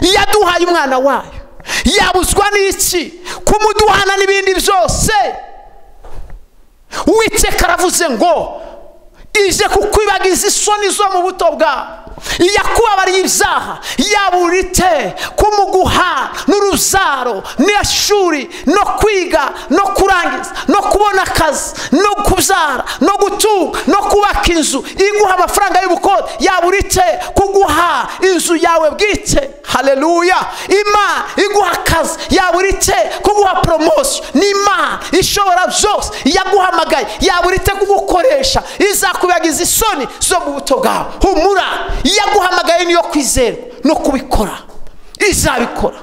yaduhaye umwana wayo yabuzwa n'iki kumuduhana n'ibindi byose uwiteka aravuze ngo ije kukwibagiza isoni zo mu buto bwawe yakubabariye ibyaha yaburite kumuguha n'uruzaro n'ishuri no kwiga no kurangiza no kubona akazi no kubyara no gutunga no kubaka inzu iguha amafaranga y'ubukode yaburite kuguha inzu yawe bwite hareruya imana iguha akazi yaburite kuguha poromosiyo ni imana ishobora byose yaguhamagaye yaburite kugukoresha izakubagiza isoni zo mu buto bwawe humura yaguhamagaye niyo kwizera no kubikora izabikora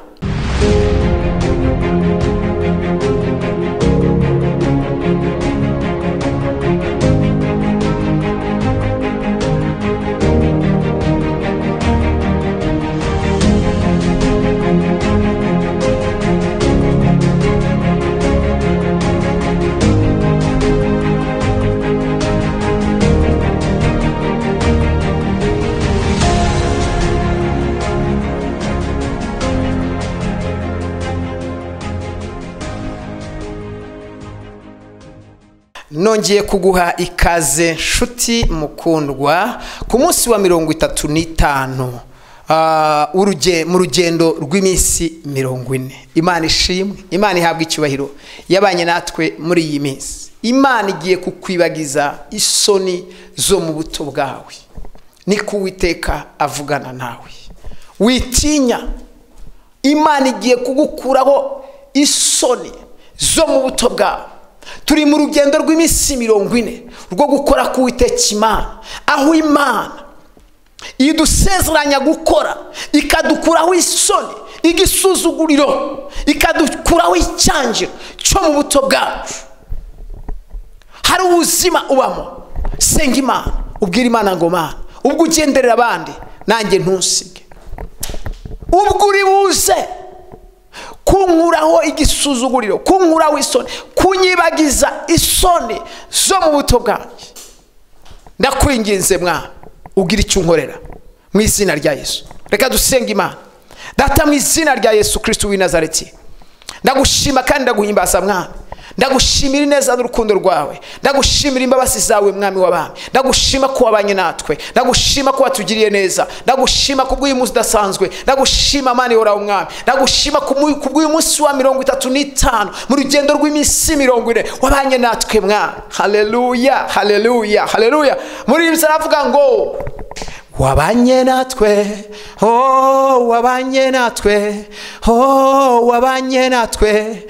nongeye kuguha ikaze nshuti mukundwa ku munsi wa mirongo itatu n'itanu mu rugendo rw'iminsi mirongo ine imana ishimwe imana ihabwa icyubahiro yabanye natwe muri iyi minsi imana igiye kukwibagiza isoni zo mu buto bwawe niko uwiteka avugana nawe witinya imana igiye kugukuraho isoni zo mu buto bwawe turi mu rugendo rw'iminsi mirongo ine rwo gukora k'uwiteka imana aho imana idusezeranya gukora ikadukuraho isoni igisuzuguriro ikadukuraho icyangiro cyo mu buto bwacu hari ubuzima ubamo senga imana ubwira imana ngo mana ubwo ugenderera abandi nanjye ntusige ubwo uri buze kunkuraho igisuzuguriro kunkuraho isoni kunyibagiza isoni zo mu buto bwanjye ndakwinginze mwana ugira icyo unkorera mu izina rya yesu reka dusenge imana data mu izina rya yesu kirisiti w'i nazareti ndagushima kandi ndaguhimbaza mwana ndagushimira ineza n'urukundo rwawe ndagushimira imbabazi zawe mwami w'abami ndagushima ko wabanye natwe ndagushima ko watugiriye neza ndagushima ku bw'uyu munsi udasanzwe ndagushima mani worawe umwami ndagushima ku bw'uyu munsi wa mirongo itatu n'itanu mu rugendo rw'iminsi mirongo ine wabanye natwe mwami hareruya hareruya hareruya muri iyi aravuga ngo wabanye natwe oh wabanye natwe oh wabanye natwe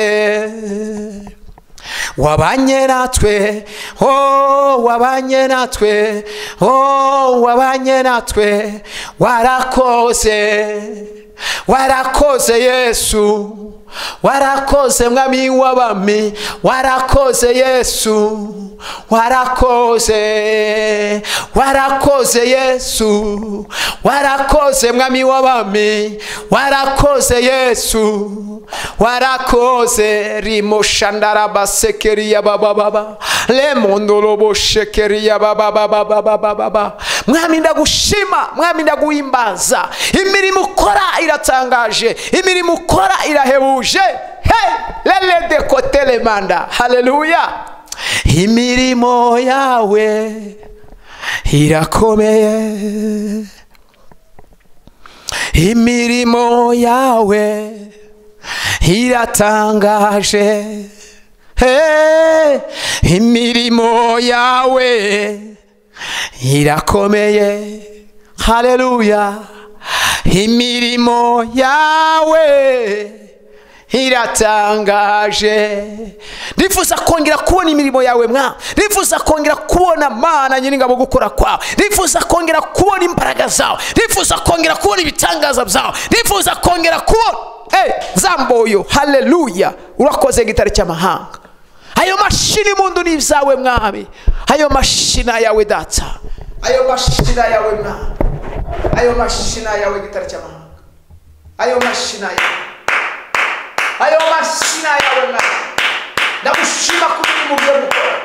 warakoze wabanye natwe oh wabanye natwe oh wabanye natwe warakoze warakoze yesu warakoze mwami w'abami warakoze yesu warakoze warakoze yesu warakoze mwami w'abami warakoze yesu warakoze rimoshandarabasekeriya babababa remondoroboshekeriya bababababababa mwami ndagushima mwami ndaguhimbaza imirimo ukora iratangaje imirimo ukora irahebuje hey rere de kote remanda hareruya imirimo yawe irakomeye imirimo yawe iratangaje hey imirimo yawe irakomeye hareruya imirimo yawe iratangaje ndifuza kongera kubona imirimo yawe mwa ndifuza kongera kubona mana nyir'ingabo gukora kwawe ndifuza kongera kubona imbaraga zawe ndifuza kongera kubona ibitangaza byawe ndifuza kongera kubona zamboyo hareruya urakoze ngo itari cy'amahanga ayo mashini mundu ni ibyawe mwami ayo mashina yawe data ayo mashina yawe mwami ayo mashina yawe gitari cy'amahanga ayo mashina yawe ayo mashina yawe mwami ndagushima ko uri mu byo gukora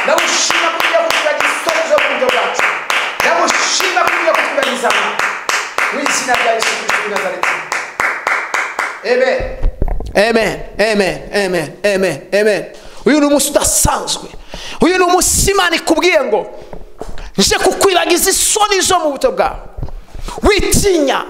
ndagushima ko ujya kugira igisozi zo mu buryo bwacu ndagushima ko ujya kutubagiza mwami mu izina rya yesu kirisito w'i nazareti amen amen amen amen amen amen uyu ni umunsi udasanzwe uyu ni umunsi imana ikubwiye ngo nje kukwibagiza isoni zo mu buto bwawe witinya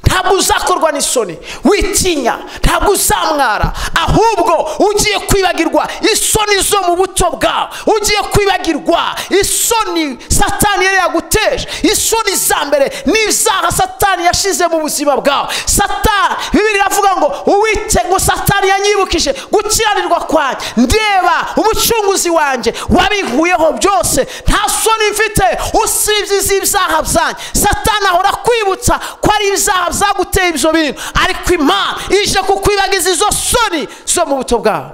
ntabwo uzakorwa n'isoni witinya ntabwo uzamwara ahubwo ugiye kwibagirwa isoni zo mu buto bwawe ugiye kwibagirwa isoni satani yari yaguteje isoni za mbere n'ibyaha satani yashize mu buzima bwawe satani bibiri iravuga ngo uwite ngo satani yanyibukije gukiranirwa kwanjye ndeba umucunguzi wanjye wabinkuyeho byose nta soni mfite usibye iz'ibyaha byanjye satani ahora akwibutsa ko ari ibyaha zaguteye ibyo bintu ariko imana ije kukwibagiza izo soni zo mu buto bwawe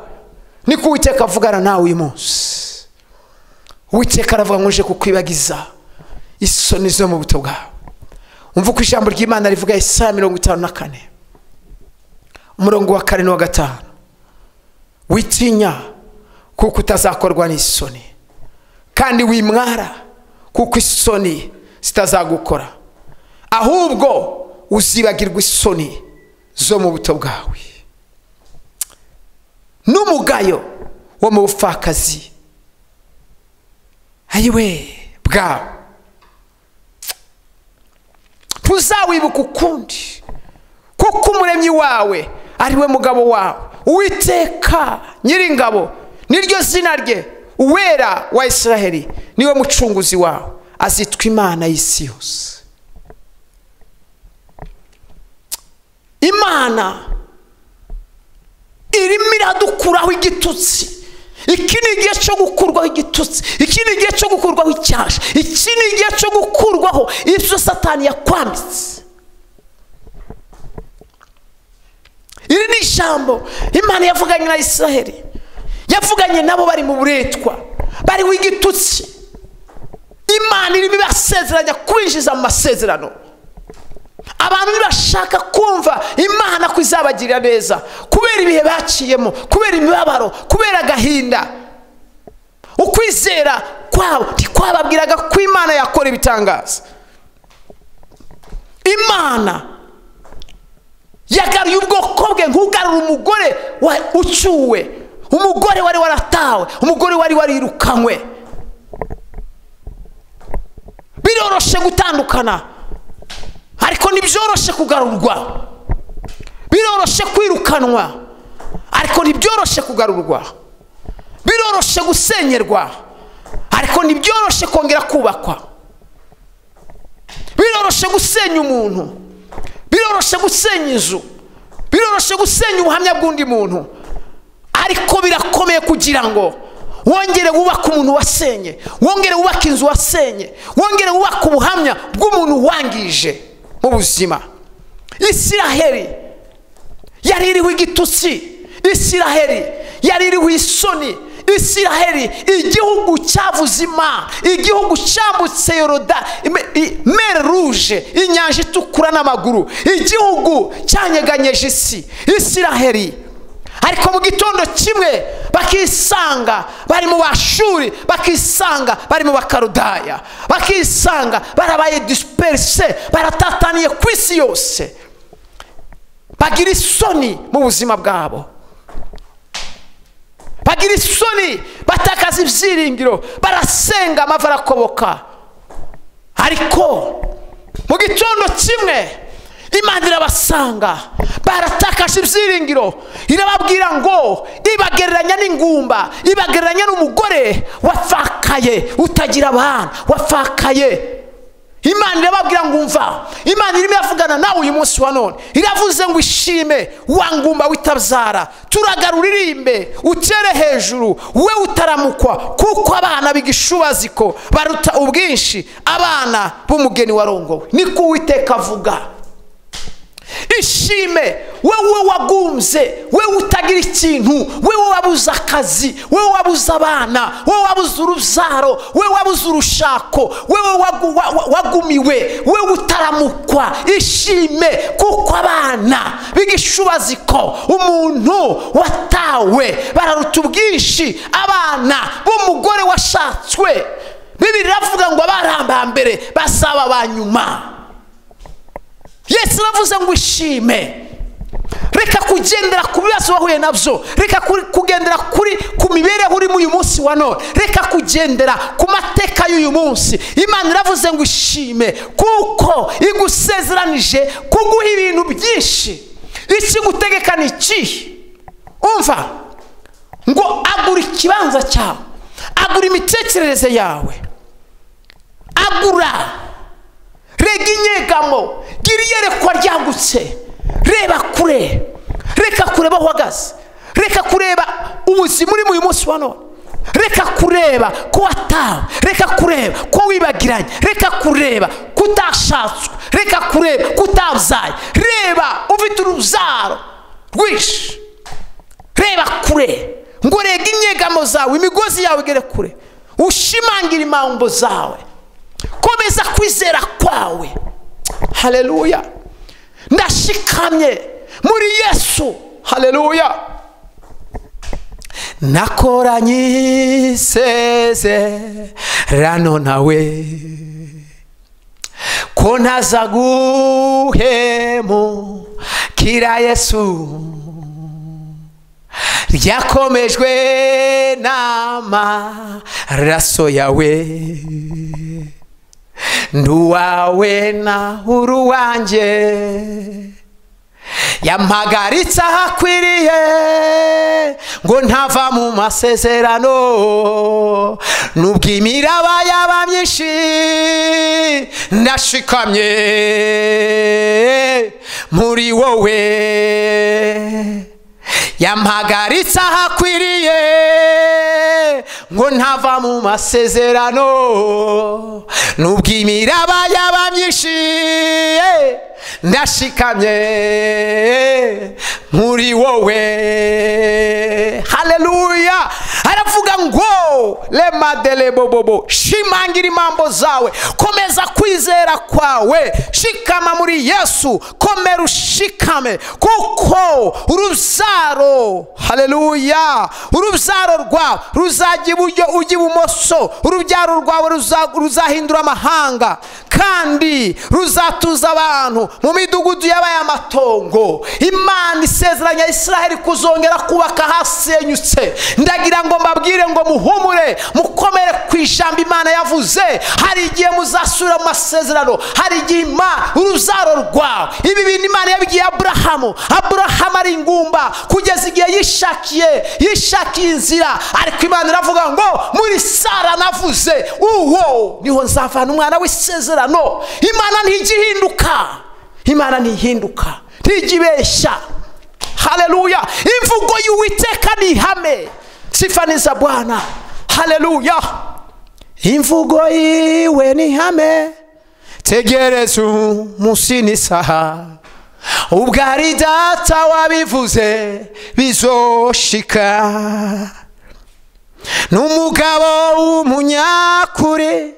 niko uwiteka avugana nawe uyu munsi uwiteka aravuga ngo uje kukwibagiza isoni zo mu buto bwawe umva uko ijambo ry'imana rivuga isaha mirongo itanu na kane umurongo wa kane n'uwa gatanu witinya kuko utazakorwa n'isoni kandi wimwara kuko isoni zitazagukora ahubwo uzibagirwa isoni zo mu buto bwawe n'umugayo wo mu bupfakazi ayiwe bwawe ntuzawibuka ukundi kuko umuremyi wawe ariwe mugabo wawe uwiteka nyiringabo niryo zina rye uwera wa israheli niwe mucunguzi wawe azitwa imana y'isi yose imana irimo iradukuraho igitutsi iki ni igihe cyo gukurwaho igitutsi iki ni igihe cyo gukurwaho icyasha iki ni igihe cyo gukurwaho ibyo satani yakwambitse iri ni ijambo imana yavuganye na israheli yavuganye nabo bari mu buretwa bariho igitutsi imana irimo ibasezeranya kwinjiza mu masezerano abantu ntibashaka kumva imana ko izabagirira neza kubera ibihe baciyemo kubera imibabaro kubera agahinda ukwizera kwabo ntikwababwiraga ko imana yakora ibitangaza imana yagaruye ubwoko bwe nk'ugarura umugore ucyuwe umugore wari waratawe umugore wari warirukanywe biroroshe gutandukana ariko ntibyoroshe kugarurwa biroroshe kwirukanwa ariko ntibyoroshe kugarurwa biroroshe gusenyerwa ariko ntibyoroshe kongera kubakwa biroroshe gusenya umuntu biroroshe gusenya inzu biroroshe gusenya ubuhamya bw'undi muntu ariko birakomeye kugira ngo wongere wubake umuntu wasenye wongere wubake inzu wasenye wongere wubake ubuhamya bw'umuntu wangije mu buzima isiraheli yari iriho igitutsi isiraheli yari iriho isoni isiraheli igihugu cyavuze imana igihugu cyambutse yoroda mere ruje inyanja itukura n'amaguru igihugu cyanyeganyeje isi isiraheli ariko mu gitondo kimwe bakisanga bari mu bashuri bakisanga bari mu bakarudaya bakisanga barabaye disiperise baratataniye ku isi yose bagira isoni mu buzima bwabo bagira isoni batakaza ibyiringiro barasenga amava arakoboka ariko mu gitondo kimwe imana irabasanga baratakaje ibyiringiro irababwira ngo ibagereranya n'ingumba ibagereranya n'umugore wapfakaye utagira abana wapfakaye imana irababwira ngo umva imana irimo iravugana nawe uyu munsi wa none iravuze ngo ishime wa ngumba w'itabyara turagara uririmbe utere hejuru we utaramukwa kuko abana b'igishubaziko baruta ubwinshi abana b'umugeni warongowe niko uwiteka avuga ishime wowe wagumbye wowe utagira ikintu wowe wabuze akazi wowe wabuze abana wowe wabuze urubyaro wowe wabuze urushako wowe wagumiwe wowe utaramukwa ishime kuko abana b'igishubaziko umuntu watawe bararuta ubwinshi abana b'umugore washatswe bibiri iravuga ngo abarambambere bazaba ba nyuma yesu aravuze ngo ishime reka kugendera ku bibazo wahuye nabyo reka ku- kugendera kuri ku mibereho urimo uyu munsi wa none reka kugendera ku mateka y'uyu munsi imana iravuze ngo ishime kuko igusezeranije kuguha ibintu byinshi ikigutegeka ni ikihe umva ngo agura ikibanza cyawe agura imitekerereze yawe agura rega inyegamo gira iyerekwa ryagutse reba kure reka kureba aho uhagaze reka kureba ubuzima urimo uyu munsi wa none reka kureba ko watawe reka kureba ko wibagiranye reka kureba ko utashatswe reka kureba ko utabyaye reba ufite urubyaro rwinshi reba kure ngo rega inyegamo zawe imigozi yawe igere kure ushimangire impambo zawe komeza kwizera kwawe hareruya ndashikamye muri yesu hareruya nakoranye isezerano nawe ko ntaza guhemukira yesu ryakomejwe n'amaraso yawe nduwawe na uruwanjye yampagaritse ahakwiriye ngo ntava mu masezerano nubwo imiraba yaba myinshi ndashikamye muri wowe yampagaritse ahakwiriye ngo ntava mu masezerano nubwo imiraba yaba myinshi eh, ndashikamye muri wowe haleluya aravuga ngo remadelebobobo shimangira impambo zawe komeza kwizera kwawe shikama muri yesu komera ushikame kuko urubyaro haleluya urubyaro rwawe ruzajya iburyo ujya ibumoso urubyaro rwawe ruza- ruzahindura amahanga kandi ruzatuza abantu mu midugudu yabaye amatongo imana isezeranya israheli kuzongera kubaka ahasenyutse ndagira ngo mbabwire ngo muhumure mukomere ku ijambo imana yavuze hari igihe muzasubira mu masezerano hari igihe imana urubyaro rwawe ibi bintu imana yabibwiye aburahamu aburahamu ari ingumba kugeza igihe yishakiye yishakiye inzira ariko imana iravuga ngo muri sara navuze uwo niho nzavana umwana w'isezerano imana ntijya ihinduka imana ntihinduka ntijya ibeshya haleluya imvugo y'uwiteka ni ihame sifaniza bwana haleluya imvugo yiwe ni ihame tegereza umunsi n'isaha ubwo ari data wabivuze bizoshika n'umugabo w'umunyakuri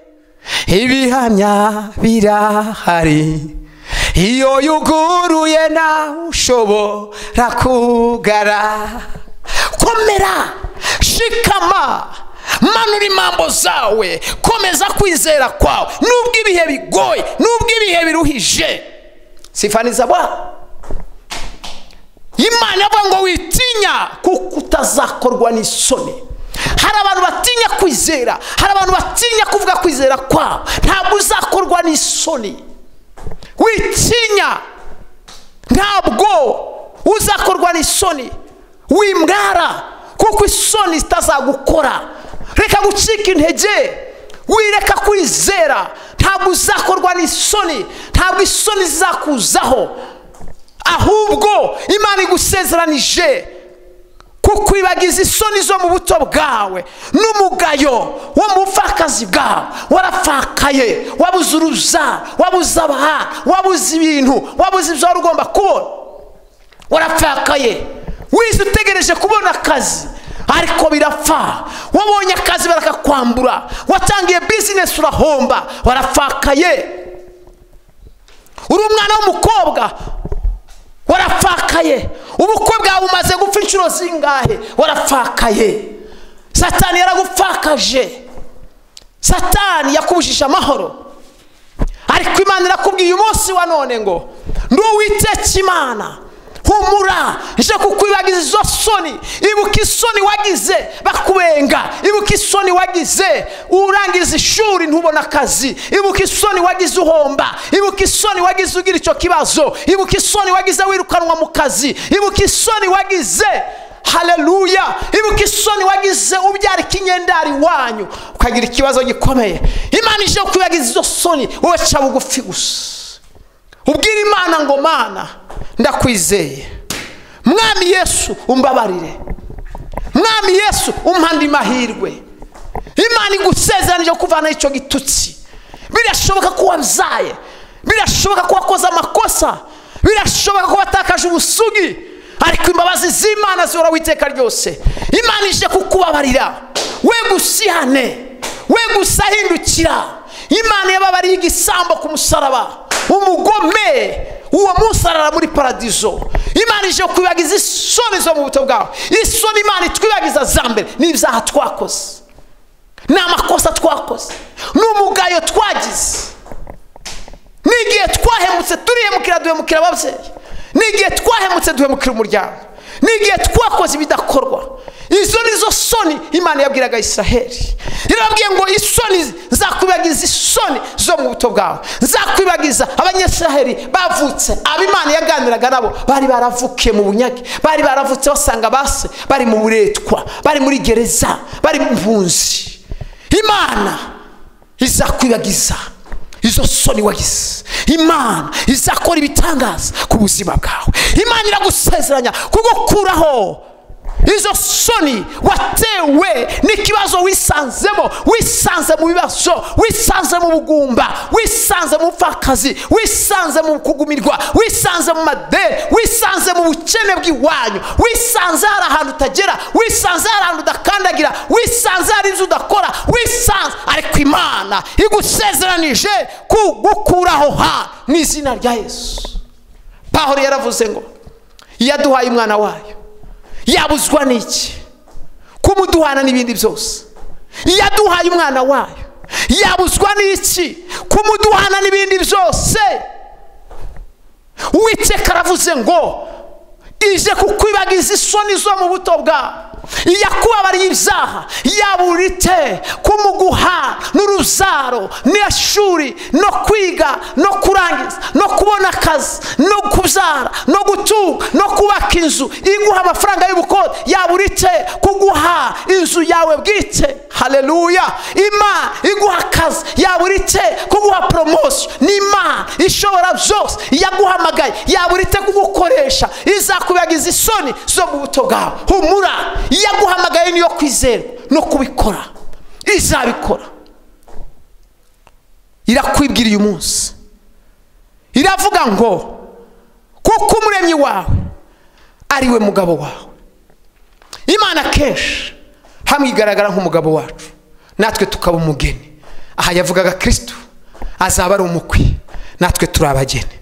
ibihamya birahari iyo yuguruye nawe ushobora kugara komera shikama manura impambo zawe komeza kwizera kwawe nubwo ibihe bigoye nubwo ibihe biruhije sifaniza bwana imana avuga ngo witinya kuko utazakorwa n'isoni hari abantu batinya kwizera hari abantu batinya kuvuga kwizera kwabo ntabwo uzakorwa n'isoni witinya ntabwo uzakorwa n'isoni wimwara kuko isoni zitazagukora reka gucika intege wireka kwizera ntabwo uzakorwa n'isoni ntabwo isoni zizakuzaho ahubwo imana igusezeranije kukwibagiza isoni zo mu buto bwawe n'umugayo wo mu bupfakazi bwawe warapfakaye wabuze urubyaro wabuze abahanga wabuze ibintu wabuze ibyo wari ugomba kubona warapfakaye wize utegereje kubona akazi ariko birapfa wabonye akazi barakakwambura watangiye bizinesi urahomba warapfakaye uri umwana w'umukobwa warapfakaye ubukwe bwawe bumaze gupfa inshuro zingahe warapfakaye satani yaragupfakaje satani yakubujije amahoro ariko imana irakubwiye umunsi wa none ngo ndi uwiteka imana humura nje kukwibagiza izo soni ibuka isoni wagize bakubenga ibuka isoni wagize urangiza ishuri ntubone akazi ibuka isoni wagize uhomba ibuka isoni wagize ugira icyo kibazo ibuka isoni wagize wirukanwa mu kazi ibuka isoni wagize haleluya ibuka isoni wagize ubyara ikinyendari wanyu ukagira ikibazo gikomeye imana ije kukwibagiza izo soni wowe ca bugufi gusa ubwira imana ngo mana ndakwizeye mwami yesu umbabarire mwami yesu umpande mahirwe imana igusezeranije kuvanaho icyo gitutsi birashoboka ko wabyaye birashoboka ko wakoze amakosa birashoboka ko watakaje ubusugi ariko imbabazi z'imana zihora witeka ryose imana ije kukubabarira we gusihane we gusa ahindukira imana yababariye igisambo ku musaraba umugome uwo munsi arara muri paradizo imana ije kwibagiza isoni zo mu buto bwawe isoni imana itwibagiza za mbere n'ibyaha twakoze ni amakosa twakoze n'umugayo twagize n'igihe twahemutse turihemukira duhemukira ababyeyi n'igihe twahemutse duhemukira umuryango n'igihe twakoze ibidakorwa izo ni zo soni imana yabwiraga israheli irababwiye ngo isoni zakwibagiza isoni zo mu buto bwawe zakwibagiza abanyesiraheli bavutse abo imana yaganiraga nabo bari baravukiye mu bunyage bari baravutse basanga base bari mu buretwa bari muri gereza bari mu mpunzi imana izakwibagiza izo soni wagize imana izakora ibitangaza ku buzima bwawe imana iragusezeranya kugukuraho izo soni watewe n'ikibazo wisanzemo wisanze mu bibazo wisanze mu bugumba wisanze mu pfakazi wisanze mu kugumirwa wisanze mu madeni wisanze mu bukene bw'iwanyu wisanze hari ahantu utagera wisanze hari ahantu udakandagira wisanze hari inzu udakora wisanze ariko imana igusezeranije kugukuraho ha mu izina rya yesu pahoro yaravuze ngo iyo aduhaye umwana wayo yabuzwa n'iki kuba uduhana n'ibindi byose iyo aduhaye umwana wayo yabuzwa n'iki kuba uduhana n'ibindi byose uwiteka aravuze ngo ije kukwibagiza isoni zo mu buto bwawe iyo akubabariye ibyaha yaburite kumuguha n'uruzaro n'ishuri no kwiga no kurangiza no kubona akazi no kubyara no gutunga no kubaka inzu iguha amafaranga y'ubukode yaburite kuguha inzu yawe bwite hareruya imana iguha akazi yaburite kuguha poromosiyo ni imana ishobora byose yaguhamagaye yaburite kugukoresha izakubagiza isoni zo mu buto bwawe humura iyo aguhamagaye niyo kwizera no kubikora izabikora irakwibwira uyu munsi iravuga ngo kuko umuremyi wawe ariwe mugabo wawe imana kenshi hamwe igaragara nk'umugabo wacu natwe tukaba umugeni aha yavugaga kirisitu azaba ari umukwe natwe turi abageni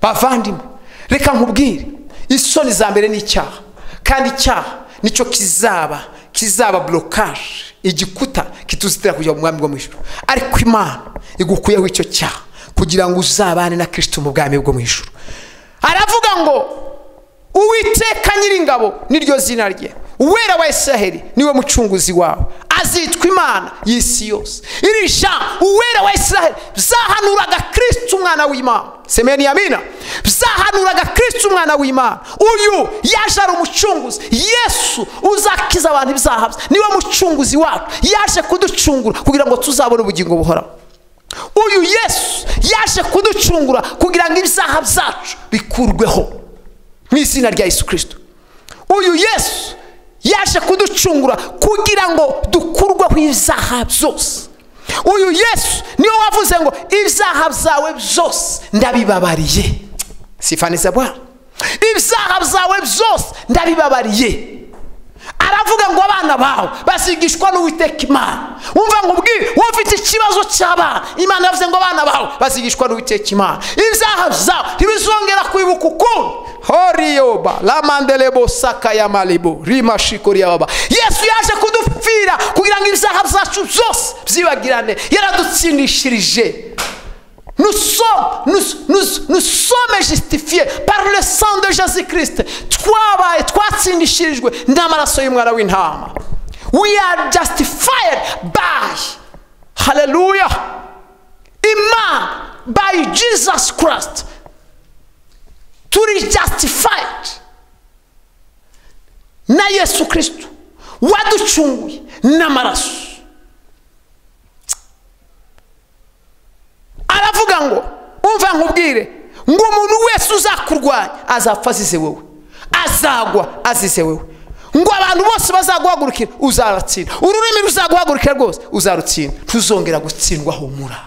bavandimwe reka nkubwire isoni za mbere ni icyaha kandi icyaha nicyo kizaba kizaba burokaje igikuta kituzitira kujya mu mwami bwo mu ijoro ariko imana igukuyeho icyo cyaha kugira ngo uzabane na kirisito mu bwami bwo mu ijoro aravuga ngo uwiteka nyiringabo niryo zina rye uwera wa israheli niwe mucunguzi wawe azitwa imana y'isi yose iri jambo uwera wa israheli byahanuraga kirisito umwana w'imana semeni yamina byahanuraga kirisito umwana w'imana uyu yaje ari umucunguzi yesu uzakiza abantu ibyaha bye niwe mucunguzi wacu yaje kuducungura kugira ngo tuzabone ubugingo buhoraho uyu yesu yaje kuducungura kugira ngo ibyaha byacu bikurweho mu izina rya yesu kirisito uyu yesu yaje kuducungura kugira ngo dukurweho ibyaha byose uyu yesu niwe wavuze ngo ibyaha byawe byose ndabibabariye sifaneza bwana ibyaha byawe byose ndabibabariye aravuga ngo abana bawe bazigishwa n'uwiteka imana wumva ngo ubwire wowe ufite ikibazo cy'abana imana yavuze ngo abana bawe bazigishwa n'uwiteka imana ibyaha byawe ntibizongera kwibuka ukundi horiyoba ramandelebo sakayamaribo rimashikoryababa yesu yaje kudupfira kugira ngo ibyaha byacu byose byibagirane yaradutsindishirije Nous sommes, nous, nous, nous sommes justifiés par le sang de Jésus-Christ. Twabaye twatsindishirijwe n'amaraso y'umwana w'intama. We are justified by, hallelujah, Imana, by Jesus Christ. Turi justified na Yesu Kristo waducunguye n'amaraso. aravuga ngo umva nkubwire ngo umuntu wese uzakurwanya azapfa azize wowe azagwa azize wowe ngo abantu bose bazaguhagurukira uzaratsinda ururimi ruzaguhagurukira rwose uzarutsinda ntuzongera gutsindwa humura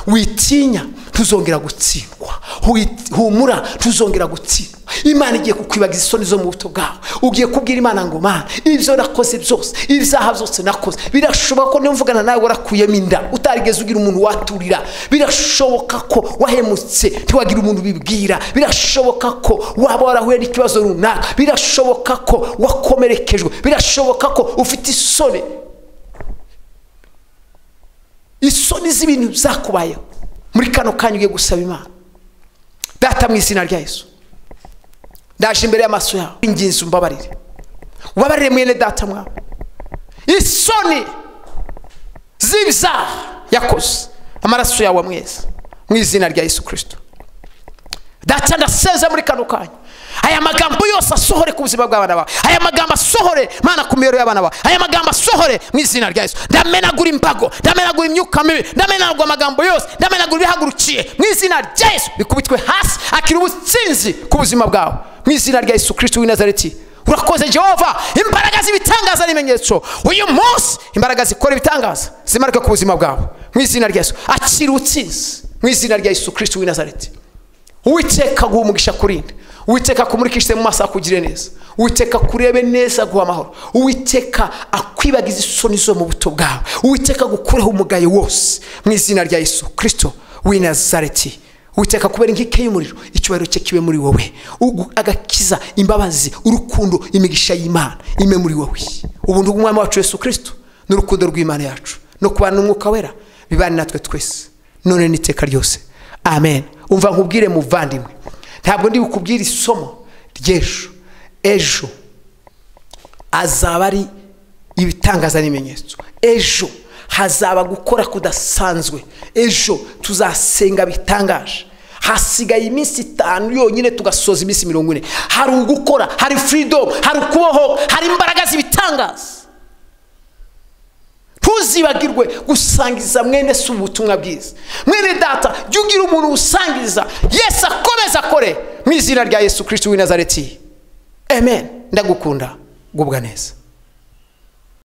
witinya ntuzongera gutsindwa Wi- humura ntuzongera gutsindwa imana igiye kukwibagiza isoni zo mu buto bwawe ugiye kubwira imana ngo mana ibyo nakoze byose ibyaha byose nakoze birashoboka ko niyo mvugana nawe warakuyemo inda utarigeze ugira umuntu waturira birashoboka ko wahemutse ntiwagira umuntu ubibwira birashoboka ko waba warahuye n'ikibazo runaka birashoboka ko wakomerekejwe birashoboka ko ufite isoni isoni z'ibintu byakubayeho muri kano kanya ugiye gusaba imana data mu izina rya yesu ndaje imbere y'amaso yawe ingenzi umbabarire ubabarire mwene data mwawe isoni z'ibyaha yakoze amaraso yawe amweza mu izina rya yesu kirisito data ndaseze muri kano kanya aya magambo yose asohore ku buzima bw'abana bawe aya magambo asohore mana ku miyoboro y'abana bawe aya magambo asohore mu izina rya yesu ndamenagura imbago ndamenagura imyuka mibi ndamenagura amagambo yose ndamenagura ibihagurukiye mu izina rya yesu bikubitwe hasi akira ubutsinzi ku buzima bwawe mu izina rya yesu kirisito w'i nazareti urakoze jehova imbaraga z'ibitangaza n'ibimenyetso uyu munsi imbaraga zikora ibitangaza zimanuke ku buzima bwawe mu izina rya yesu akira ubutsinzi mu izina rya yesu kirisito w'i nazareti uwiteka guha umugisha kurinde uwiteka kumurikishije mu maso akugire neza uwiteka kurebe neza guha amahoro uwiteka akwibagize isoni zo mu buto bwawe uwiteka gukureho umugayo wose mu izina rya yesu kirisito w'i nazareti uwiteka kubera inkike y'umuriro icyubahiro cye kibe muri wowe Ugu- agakiza imbabazi urukundo imigisha y'imana ime muri wowe ubuntu bw'umwami wacu yesu kirisito n'urukundo rw'imana yacu no kubana n'umwuka wera bibane natwe twese none n'iteka ryose amen umva nkubwire muvandimwe ntabwo ndi bukubwire isomo ry'ejo ejo azaba ari ibitangaza n'ibimenyetso ejo hazaba gukora kudasanzwe ejo tuzasenga bitangaje hasigaye iminsi itanu yonyine tugasoza iminsi mirongo ine hari ugukora hari freedom hari ukubohoka hari imbaraga z'ibitangaza ntuzibagirwe gusangiza mwene si ubutumwa bwiza mwene data jya ugira umuntu usangiza yesu akomeze akore mu izina rya yesu kirisiti w'i nazareti amen ndagukunda gubwa neza